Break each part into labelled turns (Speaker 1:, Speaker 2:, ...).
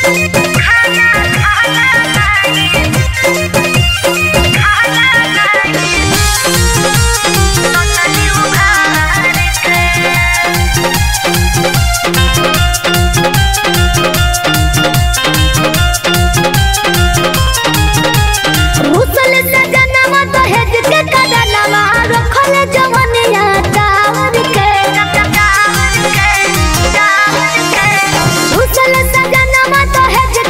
Speaker 1: रुसल सजनवा दहेज के कदनवा रखल जवनिया टावर के रुसल सजनवा दहेज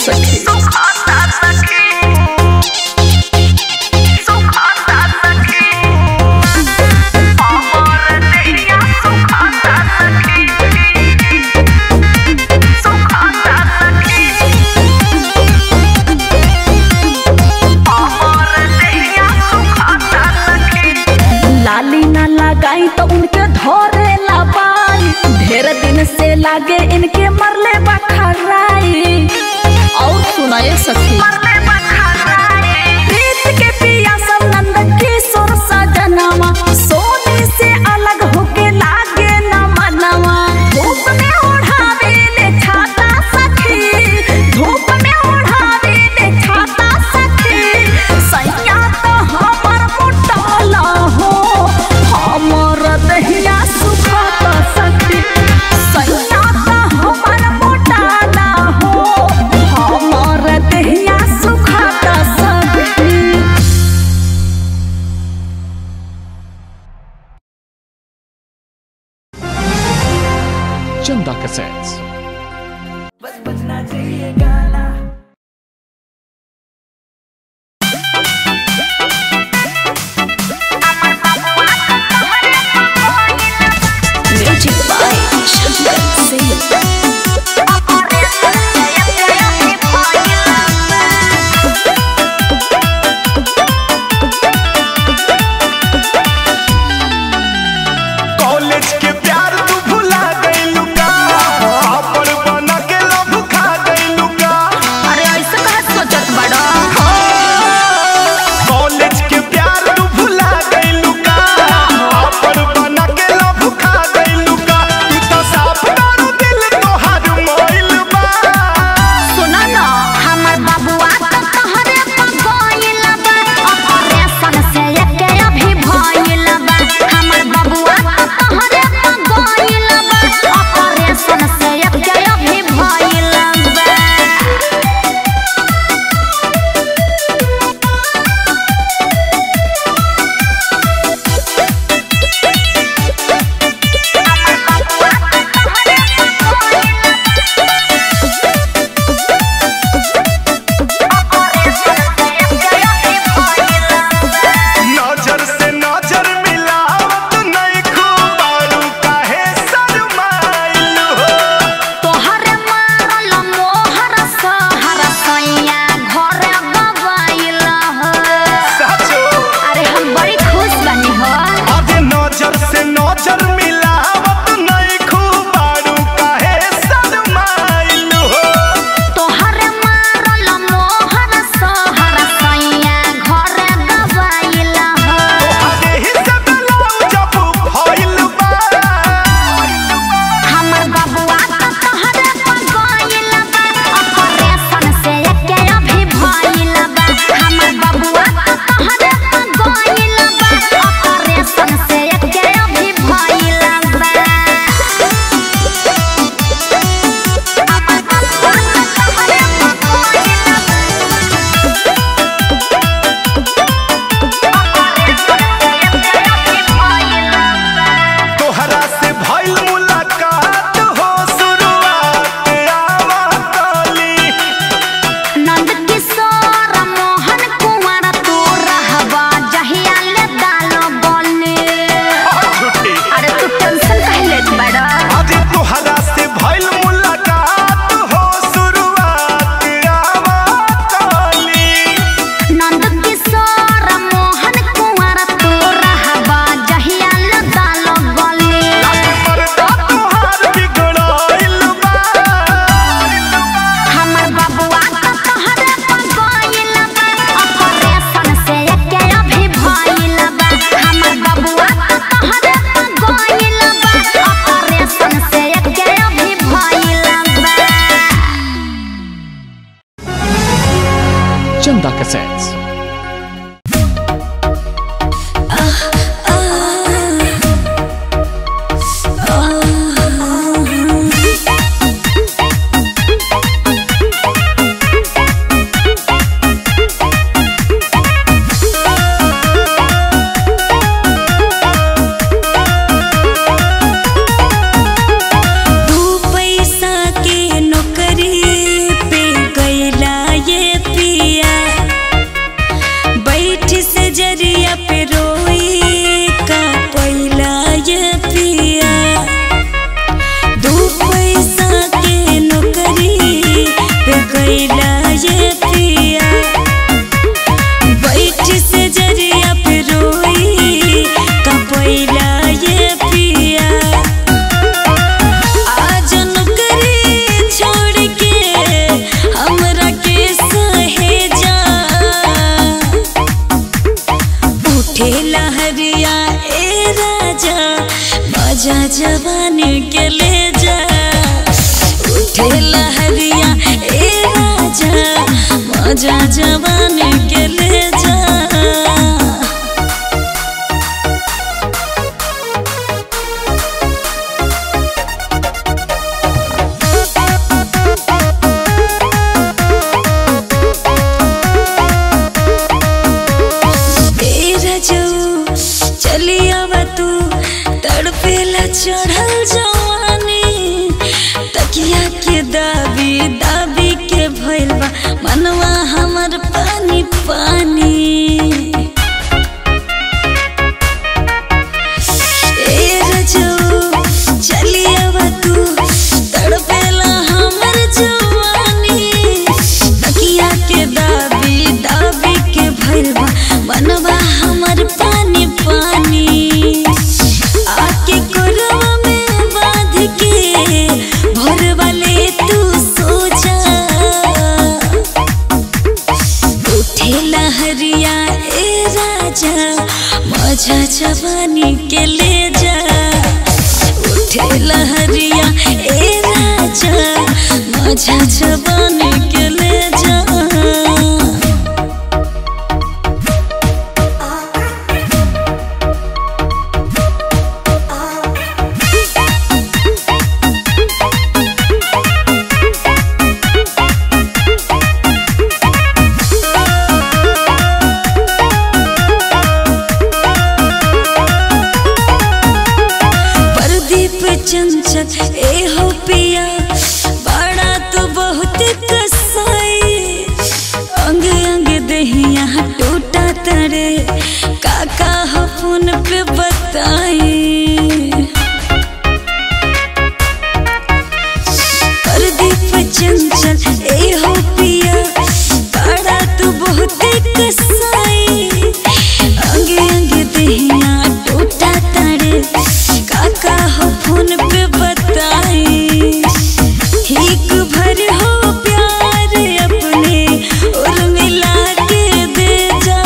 Speaker 2: सखी लाली ना लगाई तो उनके धोरे लबाई ढेर दिन से लागे इनके मरले बखराई और सुनाए सखी प्रीत के पिया सब नंद किशोर सजनवा सोने से अलग होके लागे न मनवा धूप में ओढ़ावे ले छाता सखी धूप में ओढ़ावे ले छाता सखी सैया तो हमर मोटाला हो हमर दहिया सुखाता सखी सैया तो हमर मोटाला हो हमर दहिया सुखाता सखी
Speaker 3: Chanda Cassettes.
Speaker 2: Music by Shankar Singh
Speaker 4: college के प्यार तू भुला गइलू का पापड़ बना के लव खा गइलू का
Speaker 3: उठे लहरिया ए राजा मजा जवानी के ले जा तेरा जो चली आवा तू तड़पेला चढ़ल जवानी तकिया के दाबी दाबी के भइल बा मनवा हमर पानी पानी ए रजो चली आवा तू तड़पेला हमर जवानी तकिया के दाबी दाबी के भइल बा मनवा हमर पानी पानी आके कोरवा में बांध के भोर वाले तू सो जा उठे लहरिया ए राजा मजा जवानी के ले जा उठे लहरिया ए राजा मजा जवानी के ले जा प्रदीप चंचल ए हो पिया बड़ा तो बहुत कसाई अंग अंग दहिया टूटा तरे काका हो फोन पे बताई प्रदीप चंचल ए हो पिया बड़ा तू बहुत कसाई अंगे अंगे दहिया टूटा तारे काका हो फोन पे बताई ठीक भर हो प्यार अपने और मिला के दे जा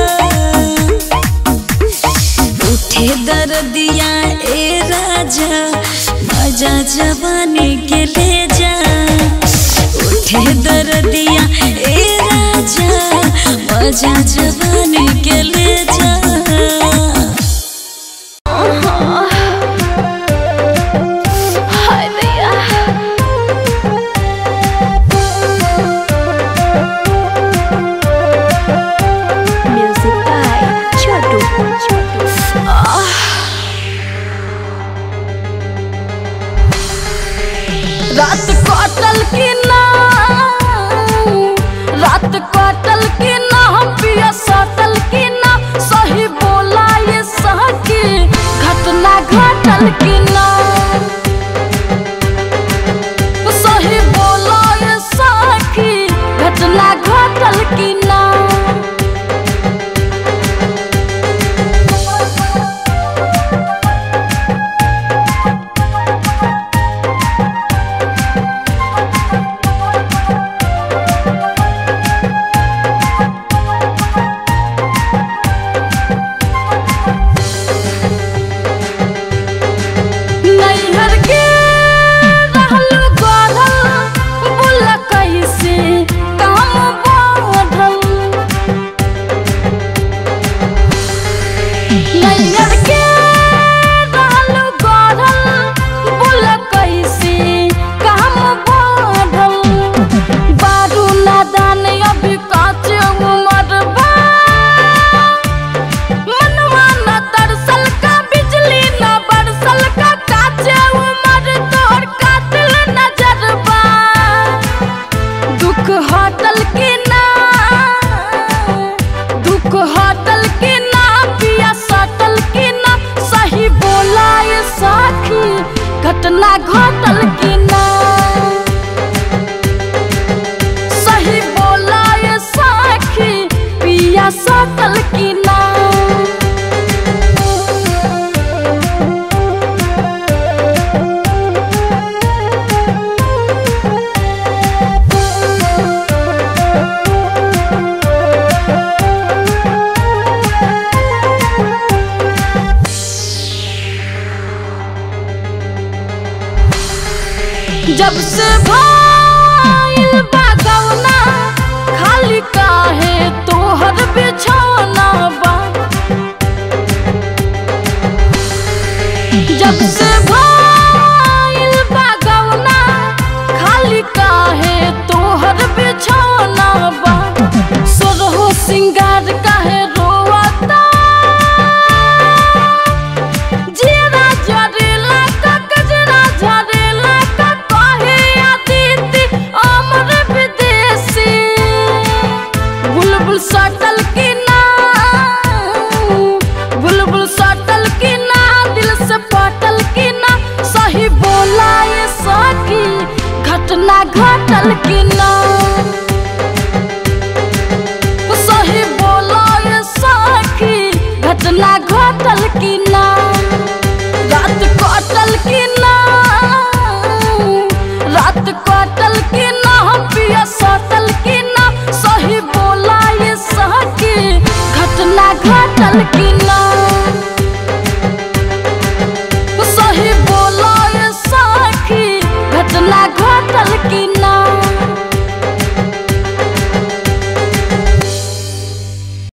Speaker 3: उठे दर्दिया ए राजा मजा जवानी के ले जा उठे दर्दिया ए राजा मजा जवानी के ले जा
Speaker 2: हाय भैया म्यूजिक बाय छोटू रात कटल की ना रात कटल की ना हम पिया सटल की ना सही बोला ये सही घटना घटल की ना सही बोला ये सखी घटना घटल की ना जब से भाईल बा गौना खाली काहे तोहर बिछौना बा जब से भाईल बा गौना खाली काहे तोहर बिछौना बा सोरहो सिंगार काहे रोवता जीरा झरेला का कजरा झरेला का कहे अदिति अमर विदेशी बुलबुल सटल की ना बुलबुल सटल की ना दिल से पटल की ना सही बोला ये सखी घटना घटल की ना सही बोला ये सखी घटना घटल की ना रात कटल की ना रात कटल की ना हम पिया सटल की ना सही बोला ये सखी घटना घटल की ना सही बोला ये सखी घटना घटल की ना